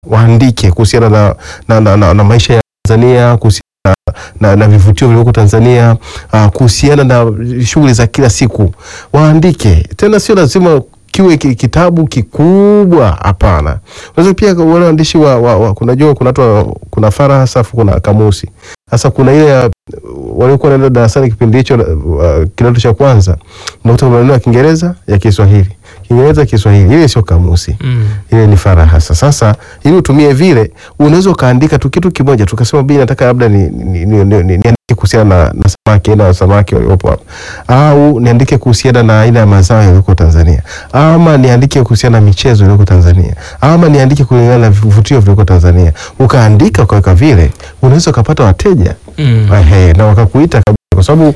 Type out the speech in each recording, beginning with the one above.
waandike kuhusiana na, na, na, na, na maisha ya Tanzania kuhusiana na, na, na vivutio vilivyoko Tanzania uh, kuhusiana na shughuli za kila siku waandike. Tena sio lazima kiwe ki- kitabu kikubwa, hapana. Unaweza pia wale waandishi wa, wa, wa kunajua kuna watu wa- kuna faraha safu, kuna kamusi. Sasa kuna ile ya waliokuwa wanaenda darasani kipindi hicho uh, kidato cha kwanza, unakuta maneno ya Kiingereza ya Kiswahili, Kiingereza Kiswahili, ile sio kamusi Mm. ile ni farahasa. Sasa ili utumie vile, unaweza ukaandika tu kitu kimoja, tukasema bii, nataka labda ni, ni, ni, ni, ni, niandike kuhusiana na, na samaki aina ya samaki waliopo hapa, au niandike kuhusiana na aina ya mazao yaliyoko Tanzania, ama niandike kuhusiana na michezo iliyoko Tanzania, ama niandike kulingana na vivutio vilivyoko Tanzania. Ukaandika ukaweka vile, unaweza ukapata wateja Mm. Ehe, na wakakuita kabisa, kwa sababu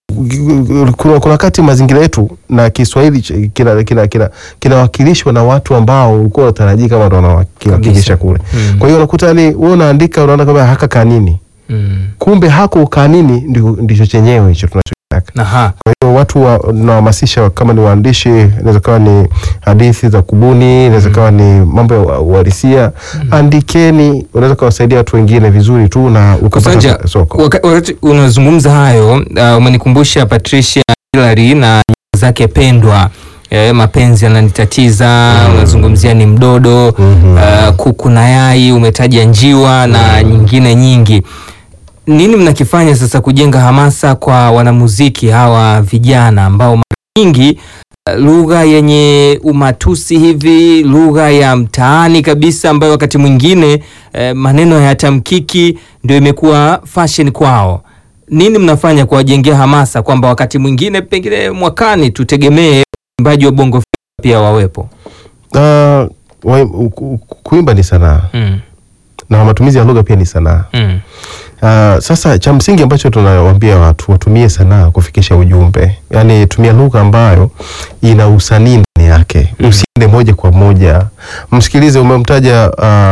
kuna kuna wakati mazingira yetu na Kiswahili ch- kina kina kina kinawakilishwa na watu ambao ulikuwa unatarajia kama ndo wanawakilisha kule. Mm. Kwa hiyo unakuta yani wewe unaandika unaona kama haka kanini, Mm. kumbe hako kanini ndio ndicho chenyewe hicho tunachotaka. Aha. Kwa hiyo watu wa- nawahamasisha kama ni waandishi, inaweza kawa ni hadithi za kubuni, inaweza kawa ni mambo ya ua- uhalisia, andikeni, unaweza kawasaidia watu wengine vizuri tu na Kusanja, ukapata soko. waka- wakati unazungumza hayo uh, umenikumbusha Patricia Hillary na nyimbo zake pendwa eh, mapenzi yananitatiza unazungumzia ni mdodo Mhm. uh, kuku na yai umetaja njiwa na nyingine nyingi nini mnakifanya sasa kujenga hamasa kwa wanamuziki hawa vijana ambao mara nyingi uh, lugha yenye umatusi hivi lugha ya mtaani kabisa ambayo wakati mwingine eh, maneno hayatamkiki ndio imekuwa fashion kwao nini mnafanya kuwajengea hamasa kwamba wakati mwingine pengine mwakani tutegemee waimbaji wa bongo Flava pia wawepo Uh, wa, u- ku- kuimba ni sanaa mm. na matumizi ya lugha pia ni sanaa. Mm. Uh, sasa cha msingi ambacho tunawaambia watu watumie sanaa kufikisha ujumbe, yaani tumia lugha ambayo ina usanii ndani yake, usiende moja kwa moja. Msikilize, umemtaja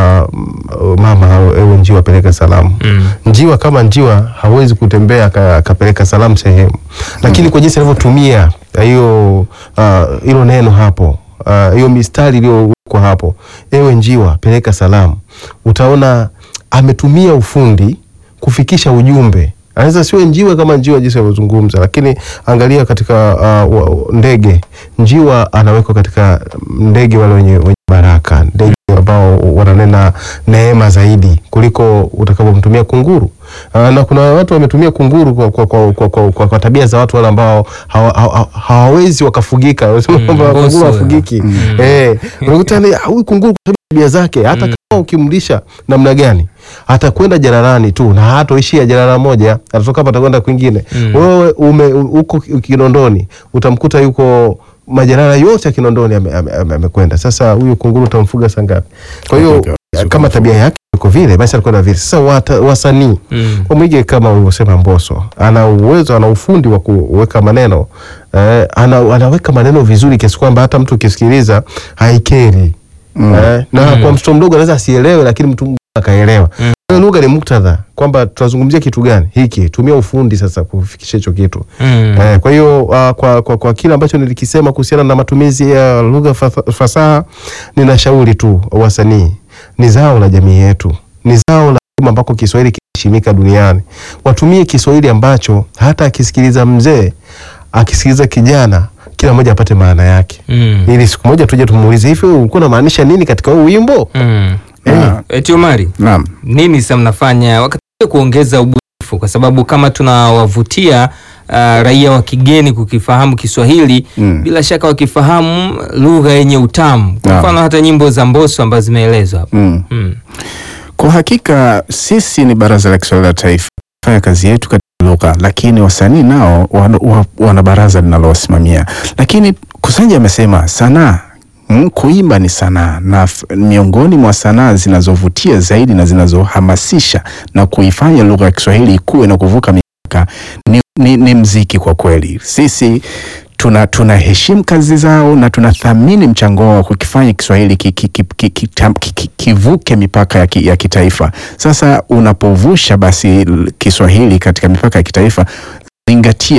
uh, mama ewe njiwa peleka salamu Mm. njiwa kama njiwa hawezi kutembea aka- akapeleka salamu sehemu, lakini kwa jinsi anavyotumia hiyo ah, hilo neno hapo ah, hiyo mistari iliyowekwa hapo, ewe njiwa peleka salamu, utaona ametumia ufundi kufikisha ujumbe. Anaweza siwe njiwa kama njiwa jinsi anavyozungumza, lakini angalia katika ah, wa- ndege, njiwa anawekwa katika ndege wale wenye, wenye baraka, ndege ambao wananena neema zaidi kuliko utakapomtumia kunguru. Uh, na kuna watu wametumia kunguru kwa, kwa, kwa, kwa, kwa, kwa, kwa tabia za watu wale ambao hawa- hawa- hawawezi wakafugika. Wanasema Mm, kwamba mboso kunguru ya. hafugiki. Eh, unakuta ni huyu kunguru kwa sababu ya tabia zake, hata kama ukimlisha namna gani atakwenda jalalani tu na hatoishia jalala moja, atatoka hapa atakwenda kwingine. Wewe ume uko Kinondoni utamkuta yuko majalala yote ya Kinondoni amekwenda ame, ame, amekwenda. Sasa huyu kunguru utamfuga saa ngapi? Kwa hiyo Okay, kama tabia yake iko vile, basi alikuwa na vile. Sasa wata- wasanii Mm. wamwige kama ulivyosema Mbosso, ana uwezo, ana ufundi wa kuweka maneno eh, ana, anaweka maneno vizuri kiasi kwamba hata mtu ukisikiliza haikeri eh, na kwa mtoto mdogo anaweza asielewe, lakini mtu mkubwa akaelewa. Kwa hiyo lugha ni muktadha kwamba tunazungumzia kitu gani hiki, tumia ufundi sasa kufikisha hicho kitu. Mm. Eh, kwa hiyo uh, kwa, kwa, kwa kile ambacho nilikisema kuhusiana na matumizi ya lugha fa- fasaha, ninashauri tu wasanii, ni zao la jamii yetu, ni zao la umma ambako Kiswahili kinaheshimika duniani. Watumie Kiswahili ambacho hata akisikiliza mzee, akisikiliza kijana, kila mmoja apate maana yake, Mm. ili siku moja tuje tumuulize, hivi ulikuwa unamaanisha nini katika huu wimbo? Mm. Ah, Eti Omari, Naam. nini sasa mnafanya wakati wa kuongeza ubunifu, kwa sababu kama tunawavutia uh, raia wa kigeni kukifahamu Kiswahili Mm. bila shaka wakifahamu lugha yenye utamu, kwa Naam. mfano hata nyimbo za Mbosso ambazo zimeelezwa hapo. Mm. Mm. Kwa hakika sisi ni Baraza la Kiswahili la Taifa, fanya kazi yetu katika lugha, lakini wasanii nao wana, wa- wana baraza linalowasimamia. Lakini Kusanja amesema sanaa Mm, kuimba ni sanaa na f- miongoni mwa sanaa zinazovutia zaidi na zinazohamasisha na kuifanya lugha ya Kiswahili ikue na kuvuka mipaka ni, ni, ni mziki. Kwa kweli sisi tuna tunaheshimu kazi zao na tunathamini mchango wao kukifanya Kiswahili ki, ki, ki, ki, ki, tam- ki, ki, kivuke mipaka ya, ki, ya kitaifa. Sasa unapovusha basi l- Kiswahili katika mipaka ya kitaifa, zingatia pia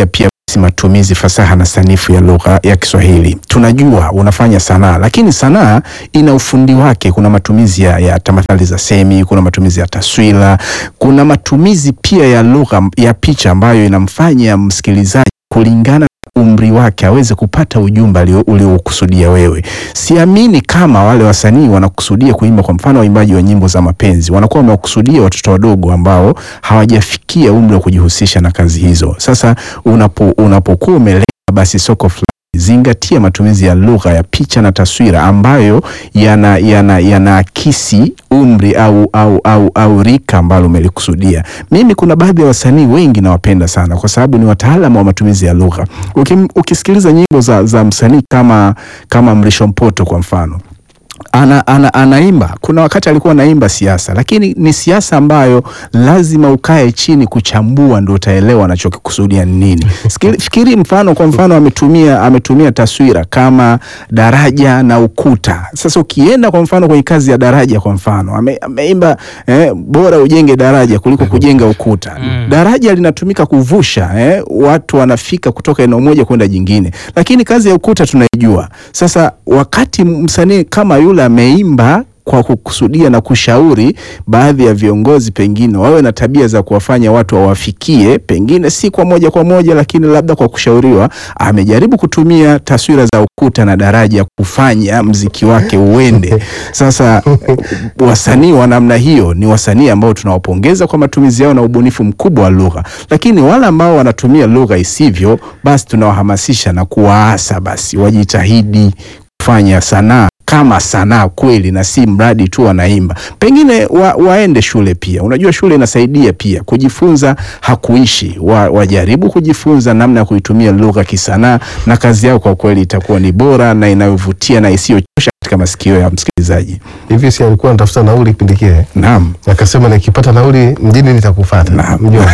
si matumizi fasaha na sanifu ya lugha ya Kiswahili. Tunajua unafanya sanaa, lakini sanaa ina ufundi wake. Kuna matumizi ya, ya tamathali za semi, kuna matumizi ya taswira, kuna matumizi pia ya lugha ya picha ambayo inamfanya msikilizaji kulingana na umri wake aweze kupata ujumbe alio- uliokusudia wewe. Siamini kama wale wasanii wanakusudia kuimba, kwa mfano waimbaji wa nyimbo za mapenzi wanakuwa wamewakusudia watoto wadogo ambao hawajafikia umri wa kujihusisha na kazi hizo. Sasa unapo unapokuwa umelenga basi soko fulani zingatia matumizi ya lugha ya picha na taswira ambayo yana yana yanaakisi umri au, au, au, au rika ambalo umelikusudia. Mimi kuna baadhi ya wasanii wengi nawapenda sana kwa sababu ni wataalamu wa matumizi ya lugha. Ukim, ukisikiliza nyimbo za, za msanii kama kama Mrisho Mpoto kwa mfano ana, ana, anaimba. Kuna wakati alikuwa anaimba siasa, lakini ni siasa ambayo lazima ukae chini kuchambua ndio utaelewa anachokikusudia ni nini. Sikili- Fikiri mfano, kwa mfano ametumia ametumia taswira kama daraja na ukuta. Sasa ukienda kwa mfano kwenye kazi ya daraja, kwa mfano ame, ameimba eh, bora ujenge daraja kuliko kujenga ukuta. Daraja linatumika kuvusha eh, watu wanafika kutoka eneo moja kwenda jingine, lakini kazi ya ukuta tunaijua. Sasa wakati msanii kama yule ameimba kwa kukusudia na kushauri baadhi ya viongozi pengine wawe na tabia za kuwafanya watu wawafikie, pengine si kwa moja kwa moja, lakini labda kwa kushauriwa, amejaribu kutumia taswira za ukuta na daraja kufanya mziki wake uende. Sasa wasanii wa namna hiyo ni wasanii ambao tunawapongeza kwa matumizi yao na ubunifu mkubwa wa lugha, lakini wale ambao wanatumia lugha isivyo, basi tunawahamasisha na kuwaasa basi wajitahidi kufanya sanaa kama sanaa kweli na si mradi tu wanaimba. Pengine wa, waende shule pia. Unajua shule inasaidia pia kujifunza, hakuishi wa, wajaribu kujifunza namna ya kuitumia lugha kisanaa, na kazi yao kwa kweli itakuwa ni bora na inayovutia na isiyochosha katika masikio ya msikilizaji. hivi si alikuwa anatafuta nauli kipindi kile Naam. akasema nikipata nauli mjini nitakufata Naam. mjomba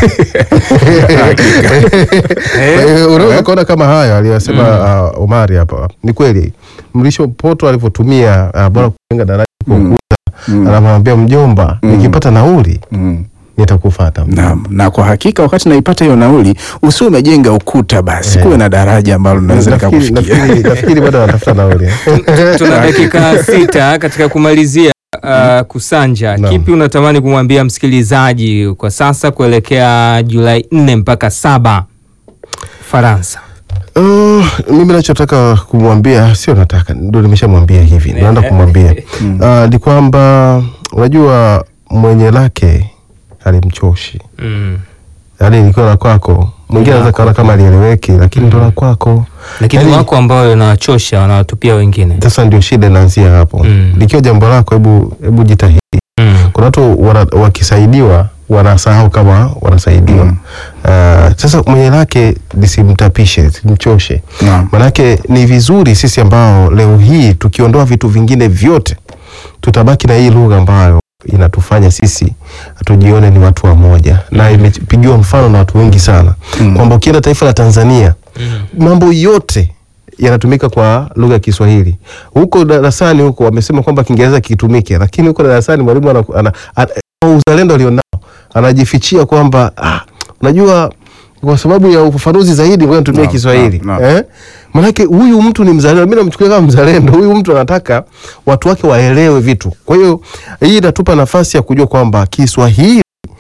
Eh, unaweza kuona kama hayo aliyosema uh, Omari hapa ni kweli Mrisho Poto alivyotumia uh, bora kujenga daraja kwa Mm. ukuta anamwambia mjomba Mm. nikipata nauli Mm. nitakufata Naam, na kwa hakika wakati naipata hiyo nauli usiwe umejenga ukuta basi, Eh. kuwe na daraja ambalo linaweza Nafikiri- likakufikia. nafikiri nafikiri bado anatafuta nauli Tuna dakika sita katika kumalizia uh, kusanja. Naam. Kipi unatamani kumwambia msikilizaji kwa sasa kuelekea Julai nne mpaka saba Faransa? Uh, mimi nachotaka kumwambia sio nataka ndo nimeshamwambia hivi ndo naenda kumwambia uh, ni kwamba unajua mwenye lake alimchoshi Mm. yaani likiwa la kwako mwingine anaweza kaona kama alieleweki lakini ndo la kwako Lakini Yaani- wako ambao wanawachosha wanawatupia wengine. sasa ndio shida inaanzia hapo Mm. likiwa jambo lako hebu hebu jitahidi Mm. kuna watu wana, wakisaidiwa wanasahau kama wanasaidiwa Mm. uh, sasa mwenye lake lisimtapishe simchoshe Naam. manake ni vizuri sisi ambao leo hii tukiondoa vitu vingine vyote tutabaki na hii lugha ambayo inatufanya sisi tujione ni watu wa moja na imepigiwa mfano na watu wengi sana Mm. kwamba ukienda taifa la Tanzania Mm. mambo yote yanatumika kwa lugha ya Kiswahili. Huko darasani huko wamesema kwamba Kiingereza kitumike, lakini huko darasani mwalimu ana, ana, ana, ana uzalendo alionao anajifichia kwamba ah, unajua kwa sababu ya ufafanuzi zaidi ngoja nitumie Naam, Kiswahili naam, naam. eh? Manake huyu mtu ni mzalendo, mimi namchukulia kama mzalendo. Huyu mtu anataka watu wake waelewe vitu. Kwa hiyo hii inatupa nafasi ya kujua kwamba Kiswahili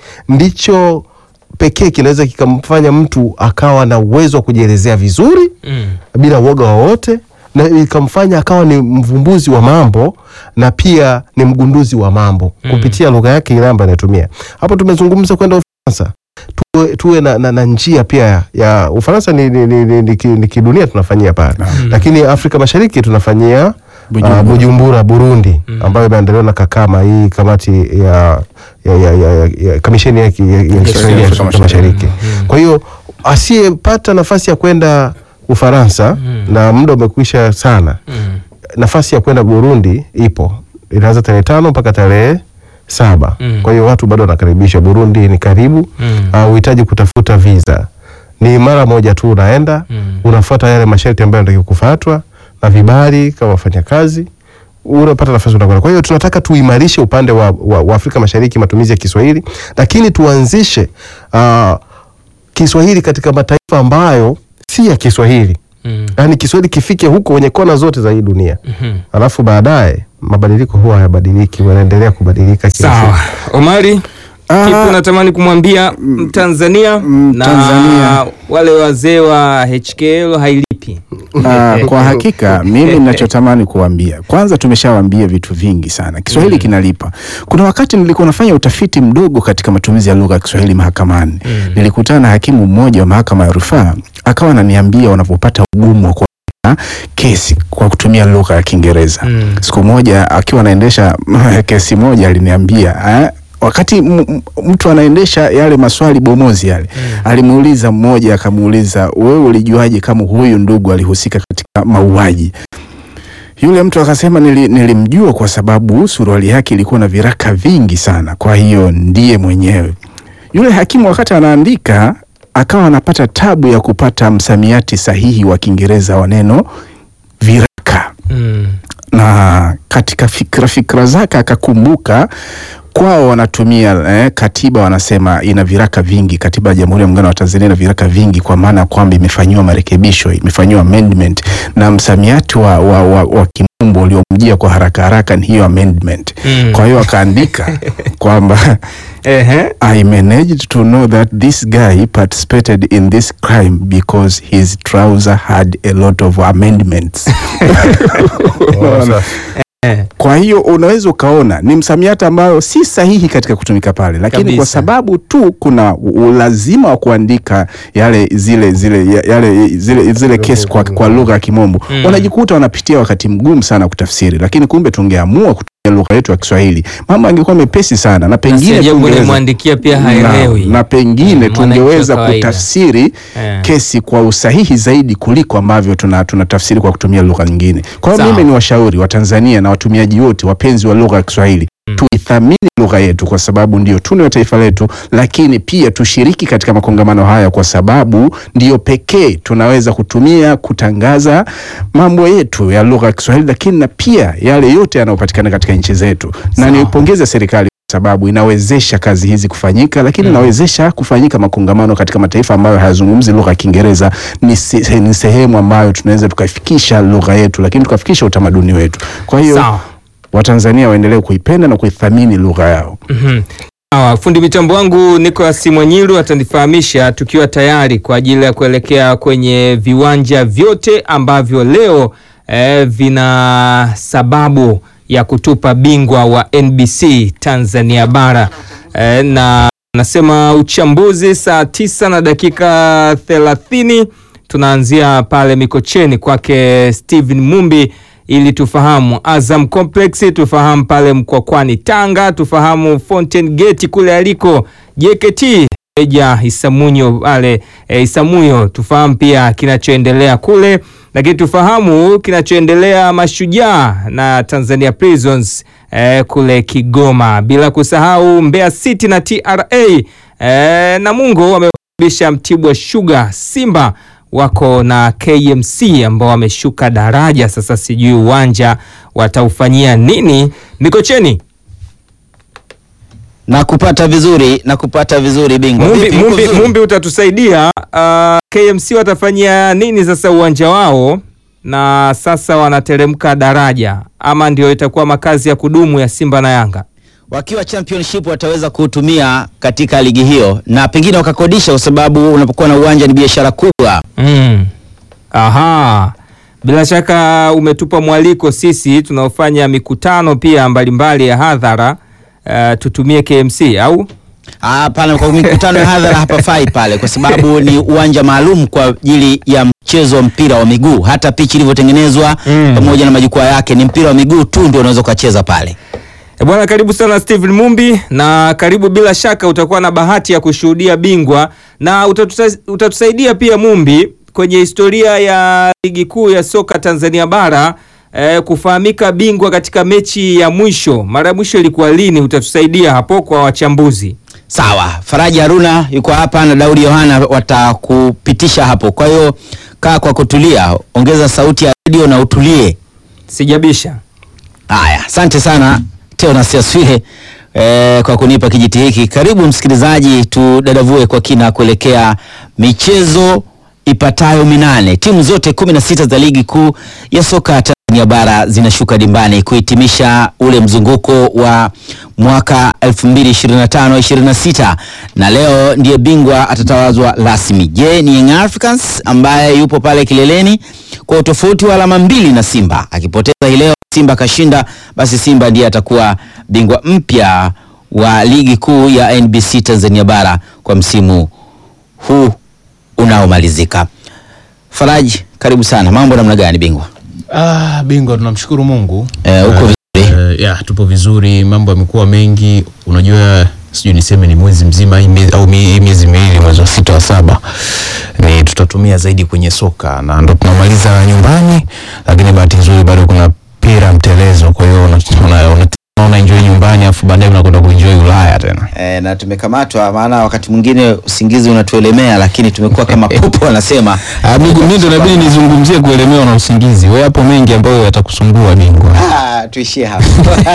ndicho pekee kinaweza kikamfanya mtu akawa na uwezo wa kujielezea vizuri Mm. bila uoga wowote na ikamfanya akawa ni mvumbuzi wa mambo na pia ni mgunduzi wa mambo Mm. kupitia lugha yake ile ambayo anatumia. Hapo tumezungumza kwenda Ufaransa, tuwe, tuwe na, na, na njia pia ya Ufaransa ni, ni, ni, ni, ni, ki- ni kidunia tunafanyia pale, lakini Afrika Mashariki tunafanyia Bujumbura. Bujumbura, Bujumbura Burundi Mm. ambayo imeandaliwa na Kakama, hii kamati ya, ya, ya, ya, ya, ya kamisheni ya, ki- ya, ya Kiswahili ya Afrika Afrika Mashariki. Kwa hiyo asiyepata nafasi ya kwenda Ufaransa Mm. na muda umekwisha sana, Mm. nafasi ya kwenda Burundi ipo, inaanza tarehe tano mpaka tarehe saba. Mm. Kwa hiyo watu bado wanakaribishwa. Burundi ni karibu, Mm. hauhitaji kutafuta visa, ni mara moja tu unaenda Mm. unafuata yale masharti ambayo yanatakiwa kufuatwa na vibali kama wafanyakazi unapata nafasi unakwenda. Kwa hiyo tunataka tuimarishe upande wa, wa, wa Afrika Mashariki matumizi ya Kiswahili, lakini tuanzishe uh, Kiswahili katika mataifa ambayo si ya Kiswahili, Mm. yaani Kiswahili kifike huko kwenye kona zote za hii dunia, Mhm. alafu baadaye mabadiliko huwa hayabadiliki, wanaendelea kubadilika kila Sawa, siku. Omari, Ah, kipi unatamani kumwambia Mtanzania mm, na Tanzania. wale wazee wa HKL hailipi? Ah, kwa hakika mimi ninachotamani kuambia, kwanza tumeshawaambia vitu vingi sana. Kiswahili kinalipa. Kuna wakati nilikuwa nafanya utafiti mdogo katika matumizi ya lugha ya Kiswahili mahakamani. Nilikutana na hakimu mmoja wa mahakama ya rufaa, akawa ananiambia wanapopata ugumu wa kuandika kesi kwa kutumia lugha ya Kiingereza. Mm. Siku moja akiwa anaendesha kesi moja aliniambia eh, wakati m- m- mtu anaendesha yale maswali bomozi yale alimuuliza mmoja, akamuuliza wewe ulijuaje kama huyu ndugu alihusika katika mauaji? Yule mtu akasema nili, nilimjua kwa sababu suruali yake ilikuwa na viraka vingi sana, kwa hiyo ndiye mwenyewe. Yule hakimu wakati anaandika akawa anapata tabu ya kupata msamiati sahihi wa Kiingereza wa neno viraka Mm. na katika fikra fikra zake akakumbuka kwao wanatumia eh, katiba wanasema ina viraka vingi. Katiba ya Jamhuri ya Muungano wa Tanzania ina viraka vingi, kwa maana ya kwamba imefanyiwa marekebisho, imefanyiwa amendment, na msamiati wa, wa, wa, wa kimombo uliomjia kwa haraka haraka ni hiyo amendment. Mm. Kwa hiyo akaandika kwamba Ehe. I managed to know that this guy participated in this crime because his trouser had a lot of amendments. Unaona? Eh. Kwa hiyo unaweza ukaona ni msamiati ambayo si sahihi katika kutumika pale, lakini Kabisa. kwa sababu tu kuna u- ulazima wa kuandika yale zile zile ya- yale zile zile kesi kwa, kwa lugha ya Kimombo Mm. wanajikuta wanapitia wakati mgumu sana kutafsiri, lakini kumbe tungeamua kutumia lugha yetu ya Kiswahili mambo yangekuwa mepesi sana, na Na pengine si jambo tungeweza- nimwandikia pia haelewi. na, na pengine Mm, mwananchi wa tungeweza kawaida. kutafsiri Eh. kesi kwa usahihi zaidi kuliko ambavyo tuna tunatafsiri kwa kutumia lugha nyingine. Kwa hiyo Sawa. mimi ni washauri wa Tanzania na watumiaji wote wapenzi wa lugha ya Kiswahili tuithamini lugha yetu kwa sababu ndiyo tunu ya taifa letu, lakini pia tushiriki katika makongamano haya kwa sababu ndiyo pekee tunaweza kutumia kutangaza mambo yetu ya lugha ya Kiswahili, lakini na pia yale yote yanayopatikana katika nchi zetu, na Sawa. niipongeze serikali kwa sababu inawezesha kazi hizi kufanyika, lakini inawezesha kufanyika makongamano katika mataifa ambayo hayazungumzi lugha ya Kiingereza. Ni, se, ni sehemu ambayo tunaweza tukafikisha lugha yetu, lakini tukafikisha utamaduni wetu. Kwa hiyo Sawa. Watanzania waendelee kuipenda na kuithamini lugha yao. Mhm. Sawa, fundi mitambo wangu Nicolas Mwanyilu atanifahamisha tukiwa tayari kwa ajili ya kuelekea kwenye viwanja vyote ambavyo leo eh, vina sababu ya kutupa bingwa wa NBC Tanzania bara eh, na nasema uchambuzi saa tisa na dakika thelathini tunaanzia pale Mikocheni kwake Steven Mumbi ili tufahamu Azam Complex, tufahamu pale Mkwakwani Tanga, tufahamu Fountain Gate kule aliko JKT Eja Isamunyo pale e, Isamuyo, tufahamu pia kinachoendelea kule, lakini tufahamu kinachoendelea Mashujaa na Tanzania Prisons e, kule Kigoma, bila kusahau Mbeya City na TRA e, Namungo wamekaribisha Mtibwa Sugar, Simba wako na KMC ambao wameshuka daraja sasa, sijui uwanja wataufanyia nini. Mikocheni na kupata vizuri na kupata vizuri bingwa. Mumbi, Vipi, uko Mumbi, vizuri? Mumbi utatusaidia. Uh, KMC watafanyia nini sasa uwanja wao, na sasa wanateremka daraja, ama ndio itakuwa makazi ya kudumu ya Simba na Yanga? Wakiwa championship wataweza kutumia katika ligi hiyo na pengine wakakodisha, kwa sababu unapokuwa na uwanja ni biashara kubwa. Mm. Aha. Bila shaka umetupa mwaliko sisi tunaofanya mikutano pia mbalimbali ya hadhara uh, tutumie KMC au? Hapana, kwa mikutano ya hadhara hapafai pale, kwa sababu ni uwanja maalum kwa ajili ya mchezo wa mpira wa miguu. Hata pichi ilivyotengenezwa Mm. pamoja na majukwaa yake, ni mpira wa miguu tu ndio unaweza ukacheza pale. E bwana, karibu sana Steven Mumbi, na karibu. Bila shaka utakuwa na bahati ya kushuhudia bingwa na utatusa, utatusaidia pia Mumbi kwenye historia ya ligi kuu ya soka Tanzania bara eh, kufahamika bingwa katika mechi ya mwisho. Mara ya mwisho ilikuwa lini? Utatusaidia hapo kwa wachambuzi. Sawa, Faraji Haruna yuko hapa na Daudi Yohana watakupitisha hapo. Kwa hiyo kaa kwa kutulia, ongeza sauti ya redio na utulie. Sijabisha. Haya, asante sana Teonas Yaswile eh, kwa kunipa kijiti hiki. Karibu msikilizaji, tudadavue kwa kina kuelekea michezo ipatayo minane. Timu zote kumi na sita za ligi kuu ya soka Tanzania bara zinashuka dimbani kuhitimisha ule mzunguko wa mwaka 2025-26 na leo ndiye bingwa atatawazwa rasmi. Je, ni Young Africans ambaye yupo pale kileleni kwa utofauti wa alama mbili na Simba. Akipoteza hii leo, Simba kashinda, basi Simba ndiye atakuwa bingwa mpya wa ligi kuu ya NBC Tanzania bara kwa msimu huu unaomalizika. Faraji, karibu sana. Mambo namna gani bingwa? Ah, bingwa tunamshukuru Mungu. Eh, uko vizuri? Eh, ya tupo vizuri, mambo yamekuwa mengi. Unajua, sijui niseme ni mwezi mzima hii miezi- au mi- hii miezi miwili, mwezi wa sita wa saba ni tutatumia zaidi kwenye soka na ndo tunamaliza nyumbani, lakini bahati nzuri bado kuna pira mtelezo, kwa hiyo una- una- una- unaona enjoy nyumbani afu baadaye unakwenda kuenjoy Ulaya tena. E, na tumekamatwa, maana wakati mwingine usingizi unatuelemea, lakini tumekuwa kama popo wanasema. Ah, bingwa, mimi ndo inabidi nizungumzie kuelemewa na usingizi. Wewe hapo mengi ambayo yatakusumbua bingwa. Ah, tuishie hapo.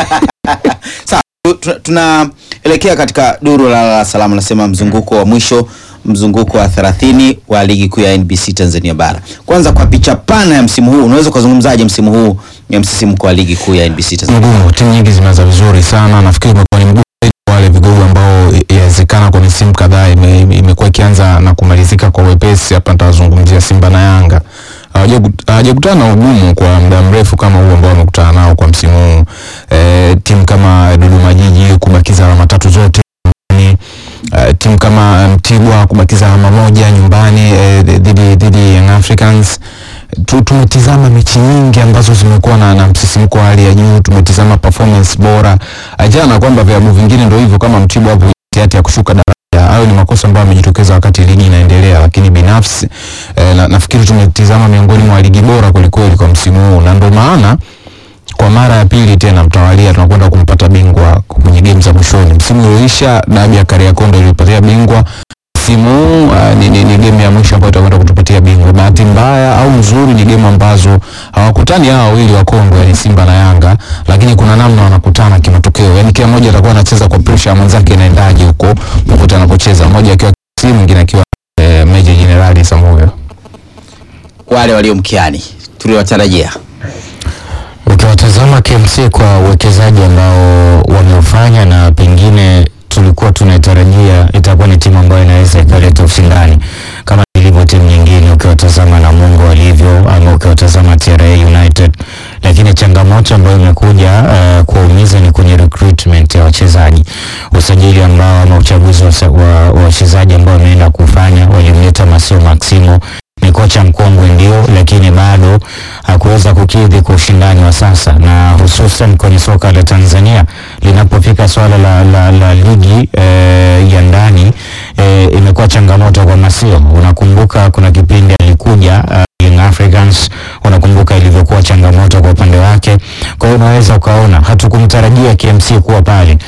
Sawa, tu- tu- tunaelekea katika duru la la salama, nasema mzunguko wa mwisho, mzunguko wa 30 wa ligi kuu ya NBC Tanzania bara. Kwanza kwa picha pana ya msimu huu, unaweza ukazungumzaje msimu huu ya msisimko wa ligi kuu ya NBC Tanzania? mgumu. Timu nyingi zimeanza vizuri sana, nafikiri umekuwa ni mgumu zaidi kwa wale vigogo ambao i- inawezekana kwa misimu kadhaa ime- ime- imekuwa ikianza na kumalizika kwa wepesi. Hapa nitawazungumzia Simba na Yanga. Hawajaku- hawajakutana na ugumu kwa muda mrefu kama huu ambao wamekutana nao kwa msimu huu. E, timu kama Dodoma Jiji kubakiza alama tatu zote nyumbani. Uh, timu kama eh, Mtibwa kubakiza alama moja nyumbani eh, dhidi dhidi ya Young Africans tu, tumetizama mechi nyingi ambazo zimekuwa na, na msisimko wa hali ya juu. Tumetizama performance bora, achana na kwamba vilabu vingine ndio hivyo kama Mtibwa hapo hati ya kushuka daraja. Hayo ni makosa ambayo yamejitokeza wakati ligi inaendelea, lakini binafsi eh, na, nafikiri tumetizama miongoni mwa ligi bora kwelikweli kwa msimu huu, na ndio maana kwa mara ya pili tena mtawalia tunakwenda kumpata bingwa kwenye game za mwishoni. Msimu ulioisha dabi ya Kariakoo ndio ilipatia bingwa msimu huu uh, ni, ni, ni game ya mwisho ambayo itakwenda kutupatia bingwa. Bahati mbaya au nzuri ni game ambazo hawakutani hawa wawili wa Kongo, yani Simba na Yanga, lakini kuna namna wanakutana kimatokeo, yani kila mmoja atakuwa anacheza kwa pressure ya mwenzake inaendaje huko popote anapocheza, mmoja akiwa KC mwingine akiwa eh, Meja Jenerali Samuel. Wale walio mkiani tuliwatarajia Ukiwatazama KMC kwa uwekezaji ambao wameufanya na pengine tulikuwa tunaitarajia itakuwa ni timu ambayo inaweza ikaleta ushindani kama ilivyo timu nyingine, ukiwatazama Namungo walivyo ama ukiwatazama TRA United, lakini changamoto ambayo imekuja uh, kuwaumiza ni kwenye recruitment ya wachezaji, usajili ambao ama uchaguzi wa sa- wa wa wachezaji ambao wameenda kufanya, walimleta Masio Maximo ni kocha mkongwe ndio, lakini bado hakuweza kukidhi kwa ushindani wa sasa, na hususan kwenye soka la Tanzania linapofika swala la, la, la ligi eh, ya ndani eh, imekuwa changamoto kwa Masio. Unakumbuka kuna kipindi alikuja uh, Young Africans, unakumbuka ilivyokuwa changamoto kwa upande wake. Kwa hiyo unaweza ukaona hatukumtarajia KMC kuwa pale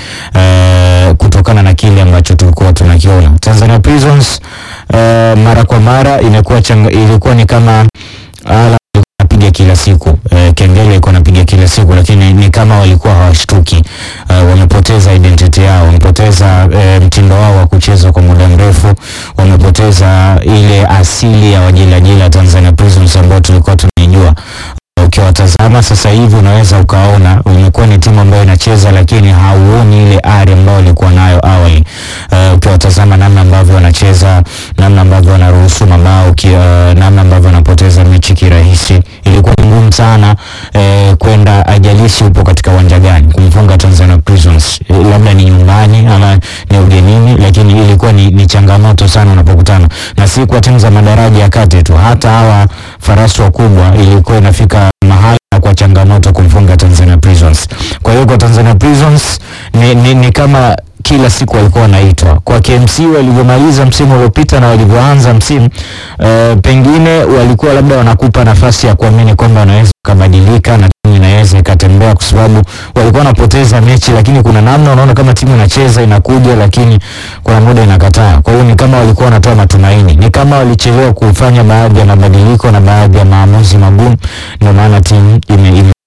eh, kutokana na kile ambacho tulikuwa tunakiona. Tanzania Prisons eh, mara kwa mara imekuwa changa, ilikuwa ni kama ala napiga kila siku eh, kengele ilikuwa napiga kila siku, lakini ni kama walikuwa hawashtuki eh, wamepoteza identity yao, wamepoteza eh, mtindo wao wa kucheza kwa muda mrefu, wamepoteza ile asili ya wajelajela Tanzania Prisons ambao tulikuwa tunaijua ukiwatazama sasa hivi unaweza ukaona imekuwa ni timu ambayo inacheza lakini hauoni ile ari ambayo walikuwa nayo awali. Uh, ukiwatazama namna ambavyo wanacheza, namna ambavyo wanaruhusu mabao, ki- uh, namna ambavyo wanapoteza mechi kirahisi, ilikuwa ni ngumu sana eh, kwenda ajalishi upo katika uwanja gani kumfunga Tanzania Prisons, eh, labda ni nyumbani ama ni ugenini, lakini ilikuwa ni, ni changamoto sana unapokutana na si kwa timu za madaraja ya kati tu, hata hawa farasi wakubwa ilikuwa inafika mahali na kwa changamoto kumfunga Tanzania Prisons. Kwa hiyo kwa Tanzania Prisons ni, ni, ni kama kila siku walikuwa wanaitwa kwa KMC walivyomaliza msimu uliopita na walivyoanza msimu uh, pengine walikuwa labda wanakupa nafasi ya kuamini kwamba wanaweza ukabadilika na timu inaweza ikatembea, kwa sababu walikuwa wanapoteza mechi, lakini kuna namna unaona kama timu inacheza inakuja, lakini kuna muda inakataa. Kwa hiyo ni kama walikuwa wanatoa matumaini, ni kama walichelewa kufanya baadhi ya mabadiliko na baadhi ya maamuzi magumu, ndio maana timu ime, ime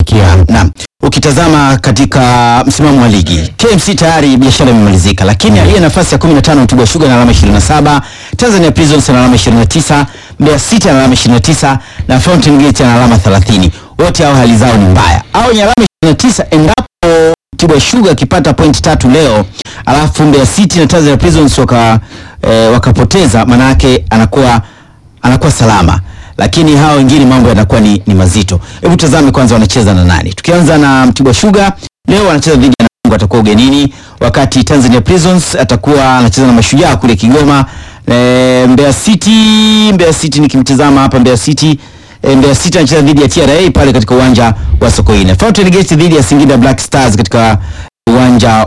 Naam, ukitazama katika msimamo wa ligi KMC tayari biashara imemalizika, lakini aliye nafasi ya 15 Mtibwa Sugar na alama 27, Tanzania Prisons na alama 29, Mbeya City na alama 29 na Fountain Gate na alama 30. Wote hao hali zao ni mbaya, au wenye alama 29 endapo Mtibwa Sugar akipata point tatu leo, alafu Mbeya City na Tanzania Prisons waka eh, wakapoteza, maana yake anakuwa anakuwa salama lakini hawa wengine mambo yanakuwa ni, ni mazito. Hebu tazame kwanza wanacheza na nani. Tukianza na Mtibwa Sugar leo wanacheza dhidi ya Namungo, atakuwa ugenini, wakati Tanzania Prisons atakuwa anacheza na Mashujaa kule Kigoma. E, Mbeya City, Mbeya City nikimtazama hapa Mbeya City e, Mbeya City anacheza dhidi ya TRA pale katika uwanja wa Sokoine. Fountain Gate dhidi ya Singida Black Stars katika uwanja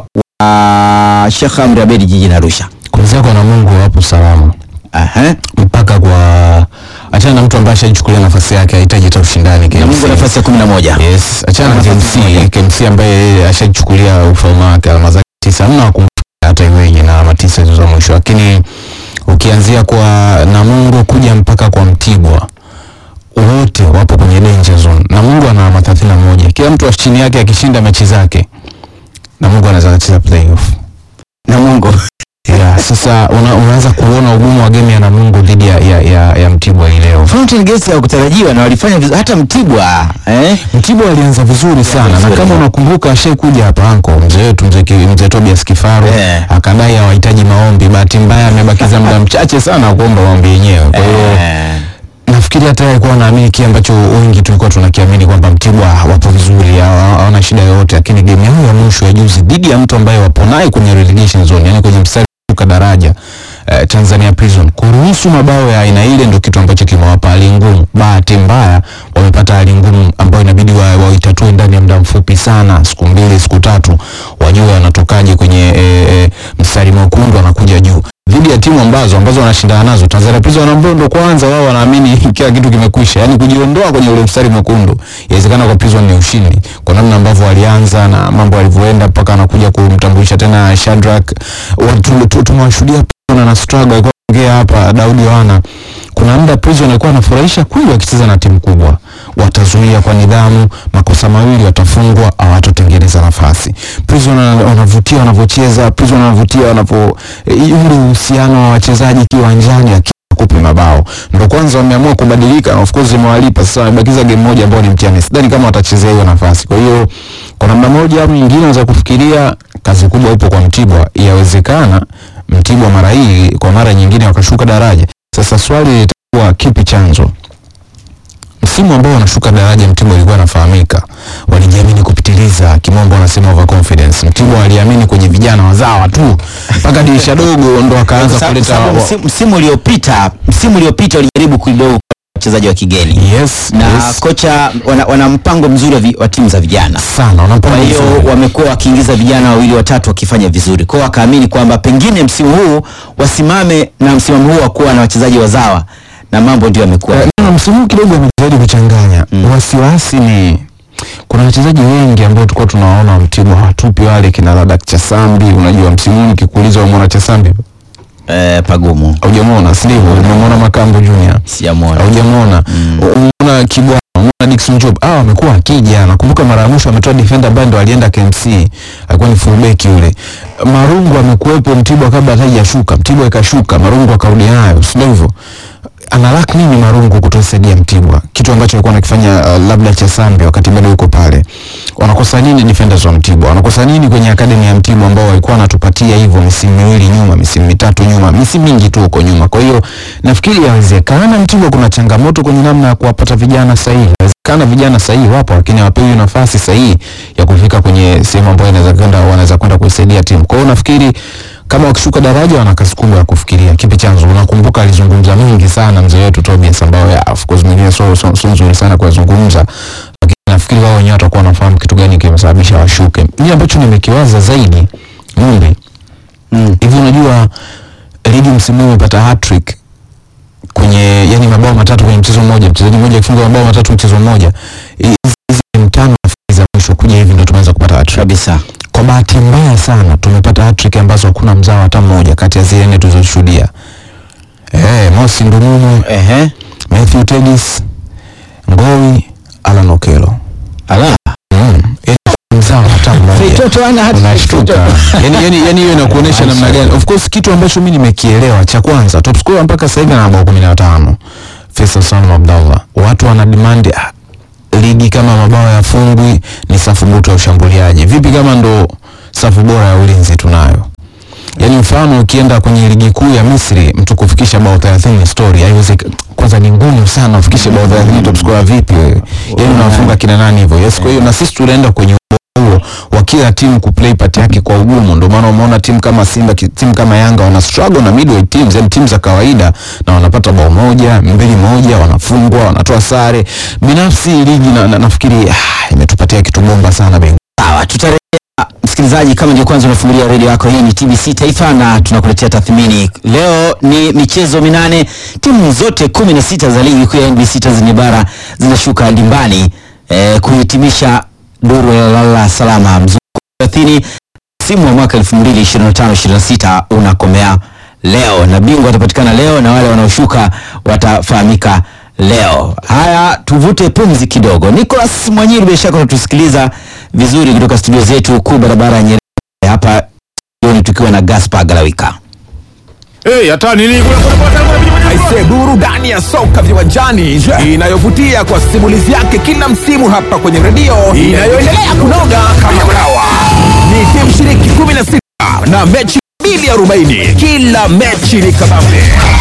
wa Sheikh Amri Abeid jijini Arusha. Kuanzia kwa Namungo wapo salama Aha. mpaka kwa achana na mtu ambaye ashajichukulia nafasi yake hahitaji hata ushindani KMC. Namungo nafasi ya 11. Yes, achana na Nafasi moja. KMC, KMC ambaye yeye ashajichukulia ufalme wake alama zake tisa, hamna wa kumfikia hata iweje na alama tisa hizo za mwisho, lakini ukianzia kwa Namungo kuja mpaka kwa Mtibwa wote wapo kwenye danger zone. Namungo ana alama 31. Kila mtu wa chini yake akishinda mechi zake Namungo anaweza kucheza playoff. Namungo. Yeah, sasa una, unaanza kuona ugumu wa game ya Namungo dhidi ya, ya, ya, ya Mtibwa hii leo. Fountain Gate hawakutarajiwa na walifanya vizuri hata Mtibwa eh? Mtibwa alianza vizuri sana na vizuri. kama unakumbuka ashaikuja hapa anko mzee wetu mzee Ki- mzee Tobias Kifaru Eh. akadai hawahitaji maombi. Bahati mbaya amebakiza muda mchache sana kuomba maombi yenyewe. Kwa hiyo Eh, nafikiri hata yeye alikuwa anaamini kile ambacho wengi tulikuwa tunakiamini kwamba Mtibwa wapo vizuri, hawa- hawana shida yoyote, lakini game yao ya mwisho ya juzi dhidi ya mtu ambaye wapo naye kwenye relegation zone, yani kwenye mstari wa kushuka daraja eh, Tanzania Prison, kuruhusu mabao ya aina ile ndio kitu ambacho kimewapa hali ngumu. Bahati mbaya wamepata hali ngumu ambayo inabidi wa- waitatue ndani ya muda mfupi sana, siku mbili siku tatu, wajue wanatokaje kwenye eh, eh, mstari mwekundu wanakuja juu dhidi ya timu ambazo ambazo wanashindana nazo. Tanzania Prison ambao ndo kwanza wao wanaamini kila kitu kimekwisha, yani kujiondoa kwenye ule mstari mwekundu. Inawezekana kwa Prison ni ushindi kwa namna ambavyo walianza na mambo yalivyoenda mpaka anakuja kumtambulisha tena Shadrack. Watu tu- tumewashuhudia Prison na struggle, alikuwa ongea hapa Daudi Yohana kuna muda Prison alikuwa anafurahisha kweli wakicheza na timu kubwa, watazuia kwa nidhamu, makosa mawili watafungwa, hawatotengeneza nafasi. Prison wana- wanavutia wanavyocheza, Prison wanavutia wanavyo eh, ule uhusiano wa wachezaji kiwanjani akikupi mabao ndo kwanza wameamua kubadilika na of course imewalipa sasa. Wamebakiza game moja ambayo ni mtihani, sidhani kama watachezea hiyo nafasi. Kwa hiyo kwa namna moja au nyingine, unaweza kufikiria kazi kubwa ipo kwa Mtibwa. Yawezekana Mtibwa mara hii kwa mara nyingine wakashuka daraja. Sasa swali litakuwa kipi chanzo? Msimu ambao wanashuka daraja Mtibwa ilikuwa anafahamika, walijiamini kupitiliza, kimombo wanasema overconfidence. Mtibwa waliamini kwenye vijana wazawa tu mpaka dirisha dogo ndo kwa wakaanza sababu- kuleta sababu wa- msimu- msimu uliopita msimu uliopita walijaribu kidogo wachezaji wa kigeni yes, na yes. kocha wana, wana mpango mzuri wa, vi, wa timu za vijana sana wanapanga kwa hiyo vizuri. wamekuwa wakiingiza vijana wawili watatu wakifanya vizuri kwao wakaamini kwamba pengine msimu huu wasimame na msimamo huu wa kuwa na wachezaji wazawa na mambo ndio yamekuwa Eh, na msimu huu kidogo amejitahidi kuchanganya Mm. wasiwasi ni kuna wachezaji wengi ambao tulikuwa tunawaona Mtibwa hawatupi wale kina Ladak Chasambi. Unajua msimu huu nikikuuliza umeona Chasambi eh, pagumu haujamuona, si ndivyo? Umemwona Makambo Junior sijamwona haujamuona, umeona Kibwana, umeona Dickson Job, hao wamekuwa akija. Nakumbuka mara ya mwisho ametoa defender ambaye ndo alienda KMC, alikuwa ni fullback yule. Marungu amekuwepo Mtibwa kabla hata hajashuka, Mtibwa ikashuka, Marungu akarudi nayo, si ndio hivyo? analak nini Marungu kutosaidia Mtibwa, kitu ambacho alikuwa anakifanya uh, labda Chasambi wakati bado yuko pale. Wanakosa nini defenders wa Mtibwa? Wanakosa nini kwenye academy ya Mtibwa ambao walikuwa wanatupatia hivyo misimu miwili nyuma, misimu mitatu nyuma, misimu mingi tu huko nyuma. Kwa hiyo nafikiri yawezekana Mtibwa kuna changamoto kwenye namna ya kuwapata vijana sahihi. Yawezekana vijana sahihi wapo, lakini hawapewi nafasi sahihi ya kufika kwenye sehemu ambayo inaweza kwenda wanaweza kwenda kuisaidia timu. Kwa hiyo nafikiri kama wakishuka daraja wana kazi kubwa ya kufikiria kipi chanzo. Unakumbuka alizungumza mengi sana mzee wetu Tobias, ambayo ya, of course mengine sio sio sio nzuri sana kuyazungumza, lakini nafikiri wao wenyewe watakuwa wanafahamu kitu gani kimesababisha washuke. Mimi ambacho nimekiwaza zaidi Mumbi, mm. hivi unajua ligi msimu huu imepata hat-trick kwenye yani mabao matatu kwenye mchezo mmoja, mchezaji mmoja akifunga mabao matatu mchezo mmoja. Hizi hizi game tano nafikiri za mwisho kuja hivi ndio tumeanza kupata hat-trick kabisa kwa bahati mbaya sana tumepata hat-trick ambazo hakuna mzao hata mmoja kati ya zile nne tulizoshuhudia. Eh, Mosi Ndumumu, ehe Matthew Tegis, Ngowi, Alan Okello. ala mzao hata mmoja Feitoto ana hata unashtuka yani yani yani hiyo inakuonyesha namna gani of course kitu ambacho mimi nimekielewa cha kwanza top scorer mpaka sasa hivi ana mabao 15 Faisal Salum Abdallah watu wana demand ah, ligi kama mabao ya fungwi ni safu butu ya ushambuliaji vipi kama ndo safu bora ya ulinzi tunayo yaani mfano ukienda kwenye ligi kuu ya Misri mtu kufikisha bao 30 ni story haiwezekani kwanza ni ngumu sana ufikishe bao 30 top scorer vipi wewe yaani unawafunga kina nani hivyo yes kwa hiyo na sisi tunaenda kwenye huo wa kila timu kuplay part yake kwa ugumu. Ndio maana umeona timu kama Simba, ki- timu kama Yanga wana struggle na midweight teams, yani timu za kawaida, na wanapata bao moja mbili moja, wanafungwa, wanatoa sare. Binafsi ligi na, na, nafikiri ah, imetupatia kitu bomba sana bengo. Sawa, tutarejea msikilizaji, kama ndio kwanza unafungulia redio yako, hii ni TBC Taifa na tunakuletea tathmini. Leo ni michezo minane, timu zote kumi na sita za ligi kuu ya NBC Tanzania bara zinashuka dimbani eh, kuhitimisha duru ya lala salama mzunguko wa 30 msimu wa mwaka 2025-26 unakomea leo na bingwa watapatikana leo na wale wanaoshuka watafahamika leo. Haya, tuvute pumzi kidogo. Nicholas Mwanyiri, bila shaka unatusikiliza vizuri kutoka studio zetu kuu barabara ya Nyerere hapa studioni, tukiwa na Gaspar Galawika. Hey, hata nini kule kule kule kule kule. Aise, burudani ya soka viwanjani inayovutia kwa simulizi yake kila msimu hapa kwenye redio inayoendelea kunoga kama mlawa. Ni timu shiriki 16 na mechi 240. Kila mechi ni kabambe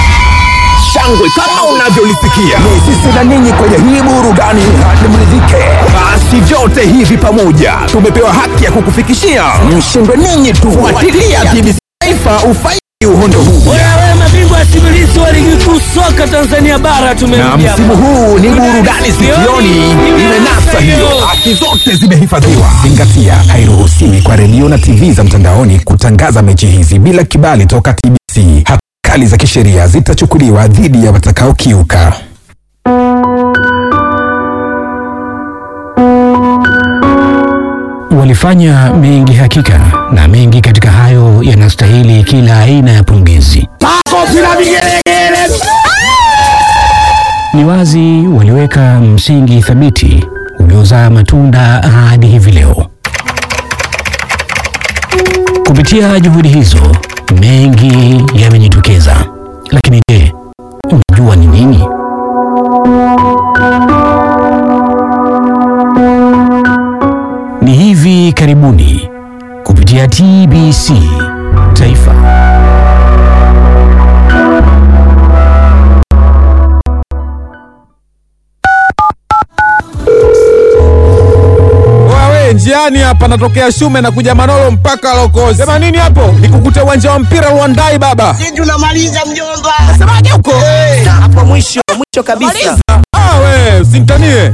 shangwe kama unavyolisikia. Ni sisi na ninyi kwenye hii burudani hadi mridhike. Basi vyote hivi pamoja tumepewa haki ya kukufikishia mshindwe ninyi tu. Fuatilia TBC Taifa ufaidi uhondo huu. Wewe mabingwa simulizi wa ligi kuu soka Tanzania bara na tumemjia. msimu huu ni burudani sikioni imenasa hiyo haki zote zimehifadhiwa zingatia hairuhusiwi kwa redio na tv za mtandaoni kutangaza mechi hizi bila kibali toka tbc hatua kali za kisheria zitachukuliwa dhidi ya watakaokiuka Walifanya mengi hakika, na mengi katika hayo yanastahili kila aina ya pongezi. Ni wazi waliweka msingi thabiti uliozaa matunda hadi hivi leo. Kupitia juhudi hizo, mengi yamejitokeza. Lakini je, unajua ni nini? Ni hivi karibuni kupitia TBC Taifa. wawe njiani hapa natokea shume na kuja manolo mpaka lokozi sema nini hapo nikukute uwanja wa mpira luandai baba Tunamaliza mjomba. semaje huko Hapo mwisho mwisho kabisa. ah we usimtanie